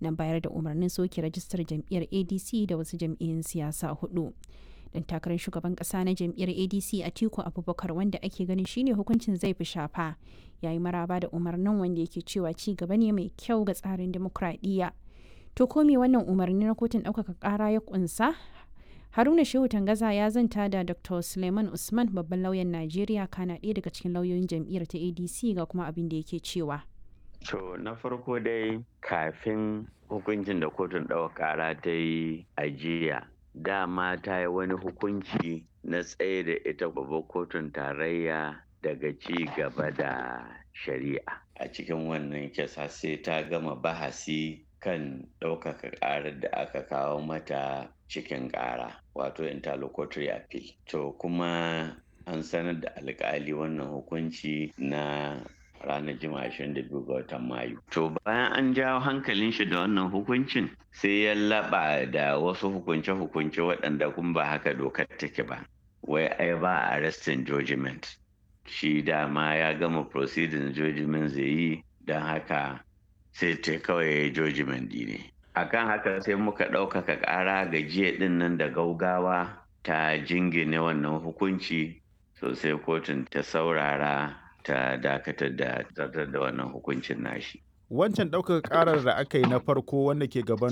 na bayar da umarnin soke rajistar jam'iyyar adc da wasu jam'iyyun siyasa hudu dan takarar shugaban kasa na jam'iyyar adc atiku abubakar wanda ake ganin shine hukuncin zai fi shafa yayi maraba da umarnin wanda yake cewa ci gaba ne mai kyau ga tsarin demokradiyya to ko me wannan umarni na kotun ɗaukaka ƙara ya kunsa haruna shehu tangaza ya zanta da dr suleiman usman babban lauyan najeriya kana ɗaya daga cikin lauyoyin jam'iyyar ta adc ga kuma abin da yake cewa To na farko dai kafin hukuncin da kotun ɗaukar ƙara ta yi ajiya dama ta yi wani hukunci na tsaye da ita babbar kotun tarayya daga ci gaba da shari'a a cikin wannan kisa sai ta gama bahasi kan ɗaukaka ƙarar da aka kawo mata cikin ƙara wato interlocutory appeal to kuma an sanar da alƙali wannan hukunci na ranar juma'a 22 ga watan mayu to bayan an jawo hankalin shi da wannan hukuncin sai ya laba da wasu hukunce-hukunce waɗanda kuma ba haka dokar take ba wai ai ba arrestin judgment shi dama ya gama proceeding judgment zai yi don haka sai ta kawai judgment ne akan haka sai muka ɗaukaka ƙara ga jiya ɗin nan da gaugawa ta jingine wannan hukunci sosai kotun ta saurara ta dakatar da zartar da wannan hukuncin nashi. Wancan ɗaukaka ƙarar da aka yi na farko wanda ke gaban